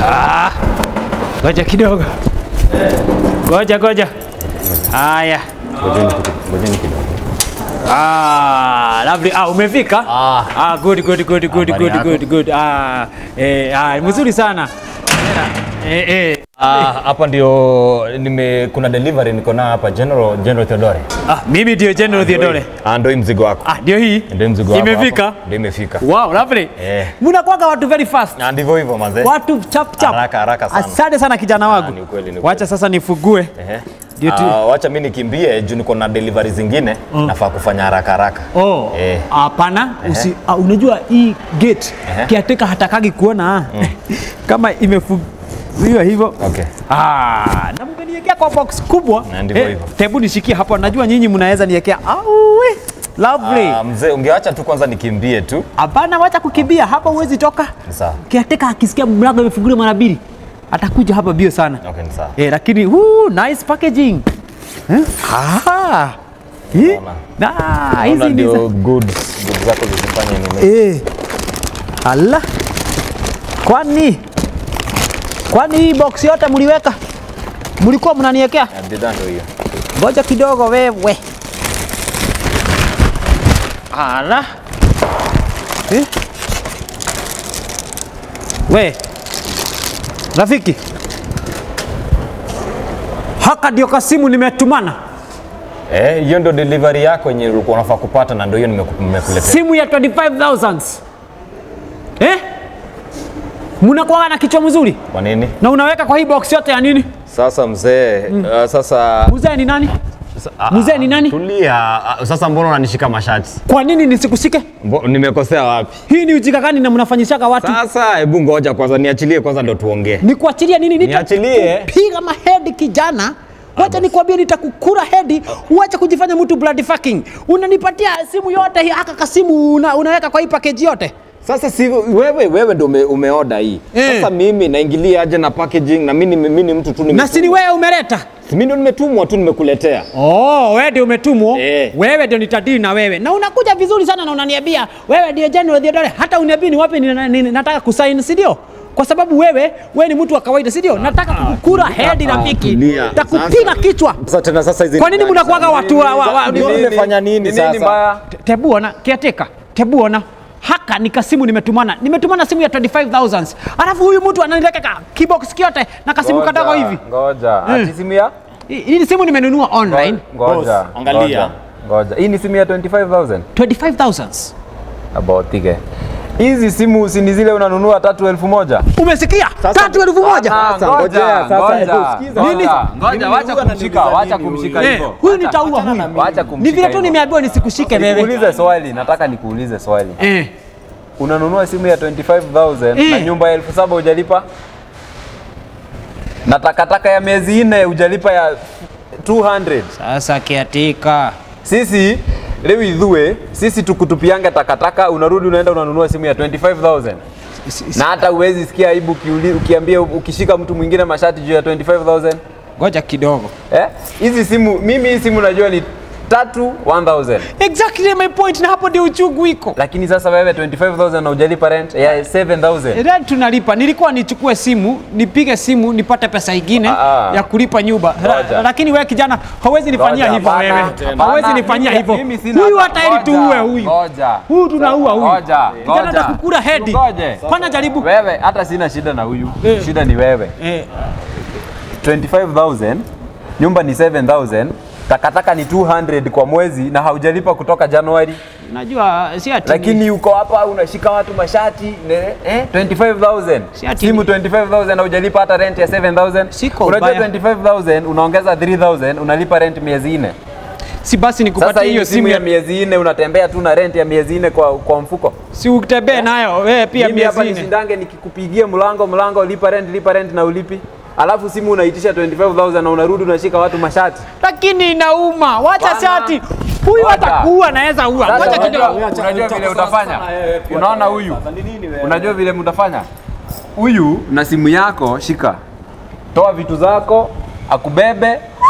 Ah, Ngoja kidogo. Ngoja ngoja. Haya. Ngojeni kidogo, ngojeni kidogo. Ah, lovely. Ah, umefika? Ah. Ah, good good good good Habari good yako? good good. Ah, eh, ah, mzuri sana. Eh, eh. Ah, hapa ndio nime kuna delivery niko na hapa General General Theodore. Ah, mimi ndio General Theodore. Ah, ndio hii mzigo wako. Ah, ndio hii. Ndio mzigo wako. Imefika? hapa. Ndio imefika. Wow, lovely. Eh. Mnakuwaga watu very fast. Na ndivyo hivyo manze. Watu chap chap. Haraka, haraka sana. Asante sana kijana wangu. Ah, ni ukweli, ni ukweli. Wacha sasa nifugue. Ehe. Ndio tu- Ah, wacha mimi nikimbie juu niko na delivery zingine nafaa kufanya haraka haraka. Oh, Eh. hapana. Usi, ah, unajua hii gate Ehe. kiateka hatakagi kuona kama imefungiwa hivyo. Okay. Ah, na mngeniwekea kwa box kubwa. Na ndivyo hivyo. Tebu nishikie hapo. Najua nyinyi mnaweza niwekea. Awe. Lovely. Ah, mzee ungeacha tu kwanza nikimbie tu. Hapana, wacha kukimbia hapa, huwezi toka. Ni sawa. Kiateka akisikia mlango imefunguliwa mara mbili atakuja hapa bio sana. Okay, ni sawa. Eh, lakini woo, nice packaging. Eh? Ah. Eh? Na Naona hizi ni ndio za- goods goods zako zisifanye nini. Eh. Ala. Kwani kwani hii box yote mliweka? Mlikuwa mnaniwekea? Ah, Bidhaa ndio hiyo. Ngoja kidogo wewe. Ala. Eh? We. Rafiki. Haka ndio kasimu nimetumana. Eh, hiyo ndio delivery yako yenye ulikuwa unafaa kupata na ndio hiyo nimeku- nimekuletea. Simu ya 25000. Eh? Mnakuwa na kichwa mzuri Kwa nini? na unaweka kwa hii box yote ya nini? Sasa mzee, uh, sasa Mzee ni nani? Ah, Mzee ni nani? Tulia. Ah, Sasa mbona unanishika mashati? Kwa nini nisikushike? Mbo- Nimekosea wapi? Hii ni ujinga gani na mnafanyishaga watu? Sasa hebu ngoja kwanza niachilie kwanza ndo tuongee. Nikuachilia nini? Niachilie. Piga mahedi kijana. Wacha nikwambie nitakukura hedi, uache kujifanya mtu bloody fucking. Unanipatia simu yote hii aka kasimu una, unaweka kwa hii package yote. Sasa si wewe wewe ndo ume, umeoda hii. Eh. Sasa mimi naingilia aje na packaging na mimi mimi ni mtu tu nime Na si ni wewe umeleta. Mimi ndo nimetumwa tu nimekuletea. Oh, wewe ndio umetumwa. Eh. Wewe ndio nitadili na wewe. Na unakuja vizuri sana na unaniambia wewe ndio General Theodore. Hata uniambii ni wapi ni, ni, nataka kusaini, si ndio? Kwa sababu wewe wewe ni mtu wa kawaida, si ndio? Nataka kukukura hedi rafiki. tulia. Takupiga kichwa. Sasa tena sasa hizi Kwa nini mnakuwaga watu wa, wa, wa, Ndio nimefanya nini sasa? Te- Tebu ona, kiateka. Tebu ona. Haka ni kasimu nimetumana. Nimetumana simu ya 25000. Alafu huyu mtu ananiweka ka kibox kiote na kasimu kadogo hivi. Ngoja. Ati simu ya? Hii hii ni simu nimenunua online. Ngoja. angalia. ngoja, Ngoja. Hii ni simu ya 25000. 25000. About ike. Hizi simu si ni zile unanunua tatu elfu moja? Umesikia? Tatu elfu moja. Sasa ngojea, sasa, ngoja. hebu sikiza. Ngoja, Nini? Ngoja, wacha kumshika, wacha kumshika Eh, hivyo. huyu nitaua huyu. Wacha Ni kumshika. vile tu hivyo. nimeambiwa nisikushike wewe. Nikuulize swali, nataka nikuulize swali. Eh. Unanunua simu ya 25000 na Eh. nyumba ya elfu saba hujalipa? Na takataka ya miezi nne hujalipa ya 200. Sasa kiatika. Sisi leo idhue, sisi tukutupianga takataka, unarudi unaenda unanunua simu ya 25000 na hata uwezi sikia aibu ukiuli- ukiambia ukishika mtu mwingine mashati juu ya 25000 Ngoja kidogo. eh? Hizi simu mimi hii simu najua ni tatu 1000 Exactly my point na hapo ndio uchungu iko. lakini sasa wewe 25000 na hujalipa rent ya 7000 Rent tunalipa. Nilikuwa nichukue simu, nipige simu, nipate pesa ingine Ah, ah. ya kulipa nyumba. Ngoja. Lakini wewe kijana hauwezi nifanyia Ngoja, hivyo hapana, wewe. hapana. Hauwezi nifanyia Mimi- hivyo. mimi sina Huyu hata- hata ili ngoja, tuue huyu. ngoja. Huyu tunaua huyu. Ngoja, Kijana ngoja. atakukura hedi. Ngoje. Kwanza jaribu. Wewe hata sina shida na huyu. Eh. Shida ni wewe. Eh, 25000 nyumba ni 7000 takataka ni 200 kwa mwezi na haujalipa kutoka Januari, najua si ati lakini uko hapa unashika watu mashati ne, eh, 25000 Si ati simu ni- 25000 haujalipa hata rent ya 7000 Siko unajua ubaya. 25000 unaongeza 3000 unalipa rent miezi nne. si basi Sasa nikupatie hiyo hiyo simu ya ya miezi nne unatembea tu na rent ya miezi nne kwa, kwa mfuko. si utembee nayo wewe pia Mimi hapa miezi nne. nishindange nikikupigia mlango mlango, lipa rent lipa rent na ulipi, alafu simu unaitisha 25000 na unarudi unashika watu mashati. lakini inauma. Wacha Bana. shati. Huyu Ngoja. atakuua naweza ua. Sasa Ngoja unajua- kidogo. Unajua vile utafanya, unaona huyu, unajua vile mtafanya huyu na simu yako, shika, toa vitu zako, akubebe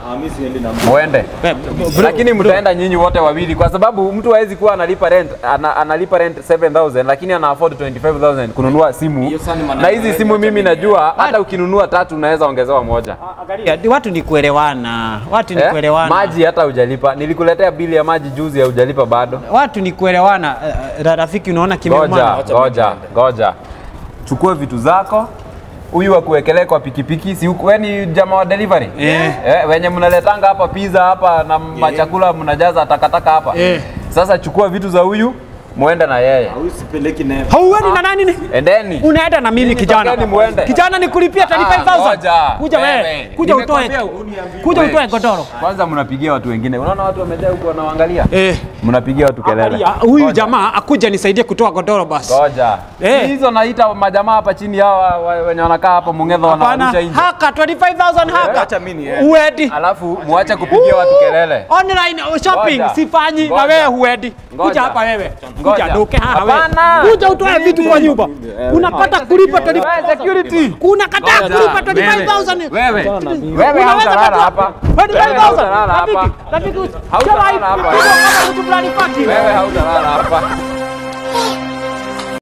muende We, bro, lakini mtaenda nyinyi wote wawili kwa sababu mtu hawezi kuwa analipa rent ana, analipa rent 7000 lakini ana afford 25000 kununua simu na hizi simu mimi najua hata ukinunua tatu unaweza ongezewa moja Angalia, di- watu ni kuelewana, watu ni Eh? kuelewana. maji hata hujalipa nilikuletea bili ya maji juzi ya hujalipa bado Watu ni kuelewana. Eh, eh, Rafiki, unaona Ngoja, kimeumana. ngoja, ngoja. Chukua vitu zako. Huyu akuwekelee kwa pikipiki, si uko- wewe ni jamaa wa delivery? Eh. Eh, wenye mnaletanga hapa pizza hapa na machakula mnajaza takataka hapa. Eh. Sasa chukua vitu za huyu muende na yeye. Hauendi na nani? ni? Endeni. Unaenda na mimi Nyinyi kijana. tokeni muende. Kijana nikulipia 35000. ngoja. Kuja wewe. Wewe. Kuja utoe. Nimekwambia Kuja Wewe. utoe godoro. Kwanza mnapigia watu wengine. Unaona watu wamejaa huko wanaangalia? Eh. Mnapigia watu kelele. Angalia, Huyu jamaa akuja nisaidie kutoa godoro basi. Ngoja. Eh. Si Hizo naita majamaa hapa chini hao wa- wa- wenye wanakaa hapa Mung'etho Hapana, wanaarusha nje. haka 25000 haka. Acha mimi niende. Uedi. Alafu muache kupigia watu kelele. Online shopping Ngoja. sifanyi na Ngoja. wewe huedi. Kuja Ngoja. hapa wewe. Ngoja. Kuja duke hapa Hapana. wewe. Kuja utoe vitu kwa nyumba. Unapata kulipa 25000. security. Unakataa Ngoja. kulipa 25000. Wewe. Wewe Unaweza hautalala kutoa- hapa. 25,000. Wewe hautalala hapa. Rafiki, rafiki, Hautalala sema hapa. hivi, kama mtu fulani paki. Wewe hautalala hapa.